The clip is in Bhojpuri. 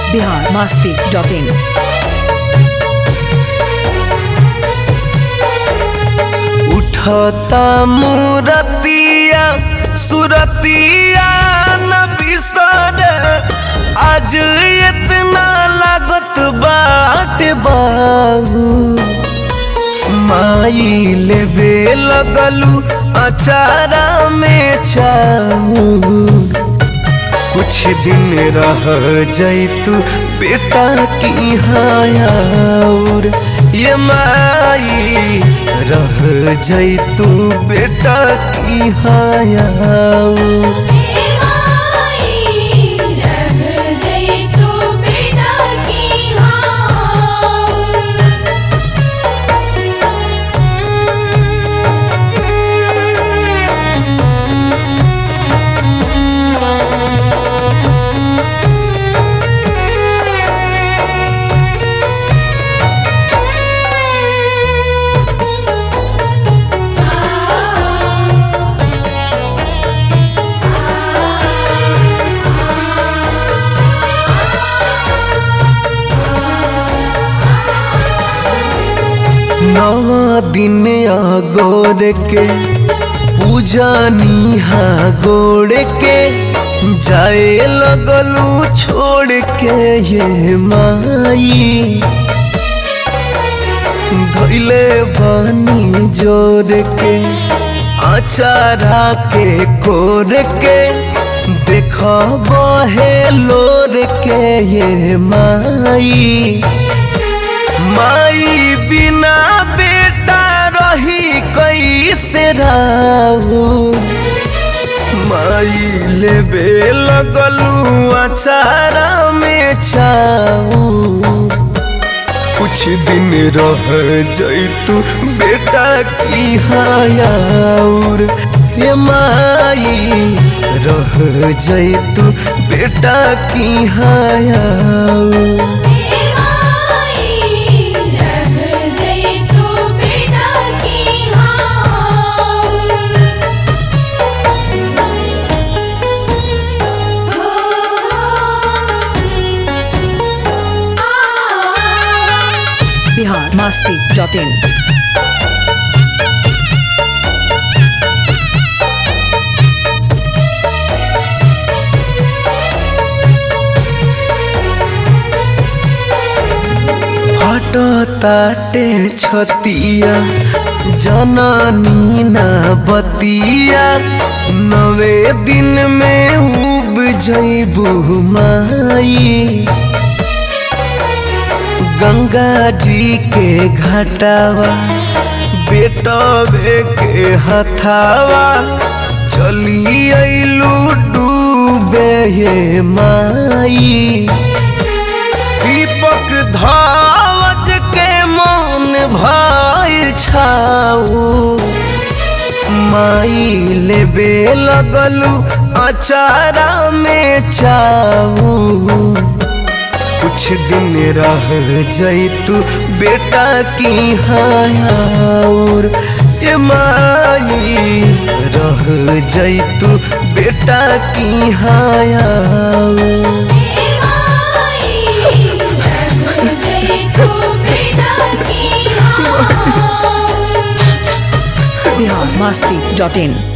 बिहार मास्ती डॉट इन उठता मूरतिया सुरतिया न बिसर आज इतना लागत बाट बाबू माई लेबे लगलू अचारा में चाऊ कुछ दिन रह जैतू बेटा की हायार ये माई रह जैतू बेटा की हायार नवा दिन गोर के पूजा निहा गोड़ के जाए लगलू छोड़ के ये माई धैले बानी जोर के अचारा के कोर के देख बहे लोर के ये माई माई बिना बेटा रही कैसे राहू माई लेबे लगलू अचारा में चाऊ कुछ दिन रह जैतू बेटा की हायार ये माई रह जैतू बेटा की हायार बिहार मास्ती डॉट इन फटो ताटे छतिया जननी ना बतिया नवे दिन में उब जैबू माई गंगा जी के घाटावा बेटवे के हथावा चली अइलू डूबे ये माई दीपक धावज के मौन भाई छाऊ माई लेबे लगलू अचारा में चाऊ कुछ दिन रह जैतू बेटा की हायार ये माई रह जैतू बेटा की हायार बिहार मास्ती डॉट इन